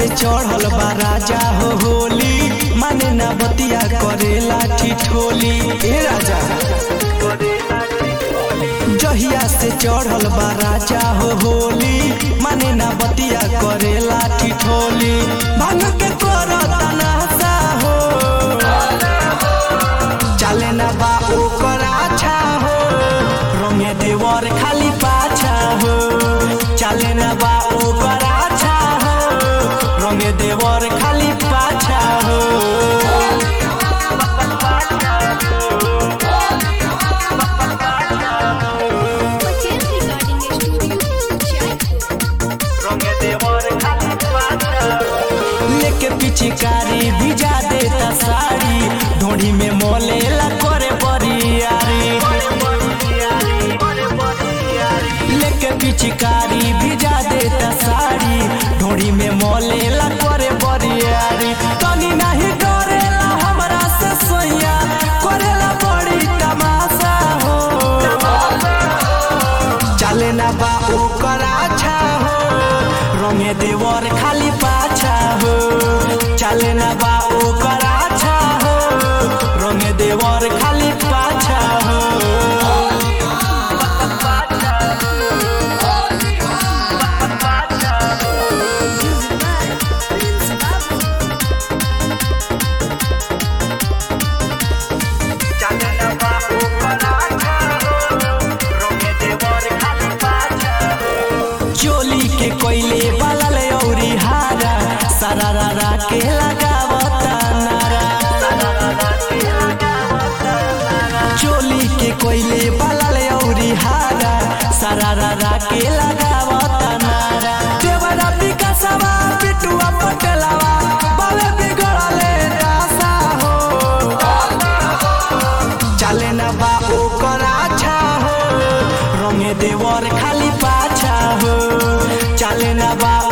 चढ़ल बा राजा हो होली माने ना बतिया करेला ठिठोली ए राजा जहिया से चढ़ल बा राजा हो होली माने ना बतिया करेला ठिठोली भांग के करता नासा हो चले ना बा ओकर आछा हो रंगे देवर खाली पाछा हो चले ना बा ओकर आछा हो रंगे देवर खाली पाछा हो Hotel Recording Studio, Jaipur. लेके पिचकारी भिजा देता साड़ी ढोड़ी में मोलेला करे बरियारी लेके पिचकारी भिजा देता साड़ी ढोड़ी में मोलेला करे बरियारी तनी नहीं डरेला हमरा से सोया करेला बड़ी तमाशा हो चले ना बा ओकर आछा हो रंगे देवर खाली पाछा हो चले ना बा ओकर आछा हो रंगे देवर खाली पाछा हो चोली के कोयले बलल औरी हारा सरारा के लगावता नारा चोली के कोयले बलल औरी हारा सरारा के लगावता नारा देवरा विकासवा पिटुआ पटलवा बावे बिगड़ले रासा हो चले ना बा ओकर आछा हो रंगे देवर खाली पाछा हो चले ना बा